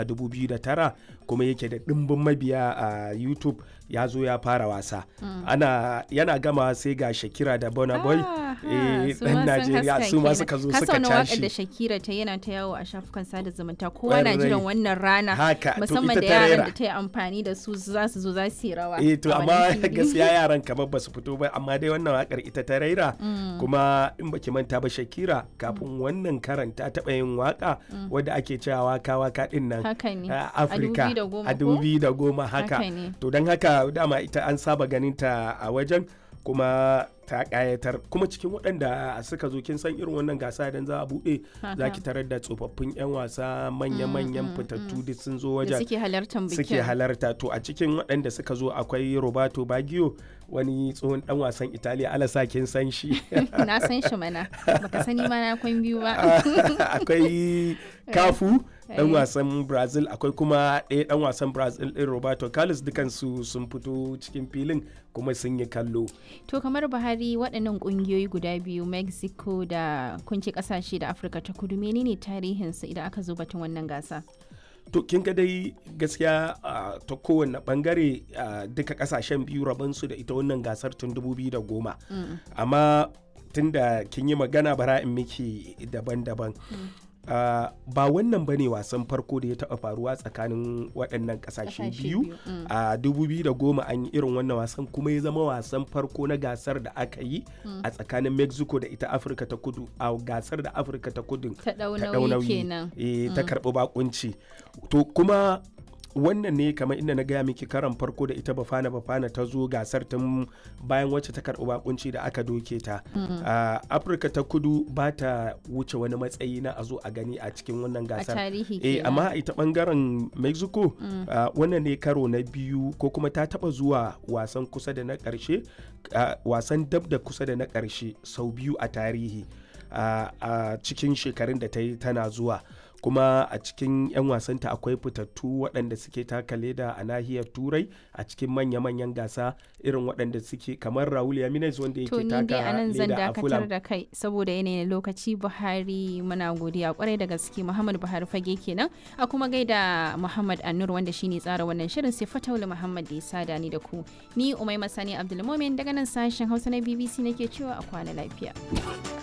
a 2009 kuma yake da ɗimbin mabiya a youtube ya zo ya fara wasa ana yana gama sai ga shakira da bona boy eh, ɗan najeriya su ma suka zo suka waƙar da tashi Shakira ta yana ta yawo a shafukan sada zumunta kowa na Ƙwarai. jiran wannan rana Haka, to musamman ita da ta yaran rera. da ta yi amfani da su za su zo za su yi rawa eh to a amma wannan fili. gaskiya yaran kamar ba su fito ba amma dai wannan wakar ita ta raira kuma in baki manta ba shakira kafin wannan karan ta taɓa yin waka wadda ake cewa waka waka din nan haka ne a afirka 2010 a ko? dubi da goma haka Haka ne. to don haka dama ita an saba ganin ta a wajen kuma ta kayatar kuma cikin waɗanda suka zo kin san irin wannan gasa idan za a buɗe za ki tarar da tsofaffin 'yan wasa manya-manyan fitattu duk sun zo da wajen suke halartar bikin suke halarta to a cikin waɗanda suka zo akwai roberto baggio wani tsohon dan wasan italiya alasa kin san shi na san shi mana baka sani ma na kwan biyu ba akwai kafu dan Eh. wasan brazil akwai kuma ɗaya dan wasan brazil ɗin roberto carlos dukansu sun fito cikin filin kuma sun yi kallo to kamar buhari waɗannan ƙungiyoyi guda biyu mexico da kunci ƙasashe da afirka ta kudu menene tarihinsu idan aka zo batun wannan gasa to kin ga dai gaskiya ah, ta kowane bangare ah, duka kasashen biyu rabansu da ita wannan gasar tun 2010 amma tun da kin yi magana bara in miki daban-daban Ah, ba wannan bane wasan farko da ya taɓa faruwa tsakanin waɗannan ƙasashe Ƙasashe biyu biyu, mm. a 2010 an yi irin wannan wasan kuma ya zama wasan farko na gasar da aka yi a tsakanin mexico da ita afirka ta kudu a gasar da afirka ta kudu ta ɗau ta ɗau nauyi nauyi kenan eh, ta karɓi bakunci to kuma wannan ne kamar inda na gaya miki karan farko da ita bafana bafana ta zo gasar tun bayan wacce ta karɓi bakunci da aka doke ta a afirka ta kudu ba ta wuce wani matsayi na a zo a gani a cikin wannan a gasar tarihi eh kenan amma a ita bangaren mexico ah, wannan ne karo na biyu ko kuma ta taba zuwa wasan kusa da na karshe ah, wasan dab da kusa da na karshe sau biyu a tarihi ah, a cikin shekarun da ta yi tana zuwa kuma a cikin 'yan wasanta akwai fitattu waɗanda suke taka leda a nahiyar turai a cikin manya-manyan gasa irin waɗanda suke kamar raul yaminez wanda To yake ni dai a taka nan zan leda a dakatar fulham da kai saboda yanayin lokaci Buhari muna godiya kwarai da gaske Muhammad Buhari fage kenan a kuma gaida Muhammad Anur wanda shine tsara wannan shirin sai Fataula Muhammad da ya sada ni da ku. Ni Umai Masani Abdulmumin daga nan sashen Hausa na BBC nake cewa a kwana lafiya.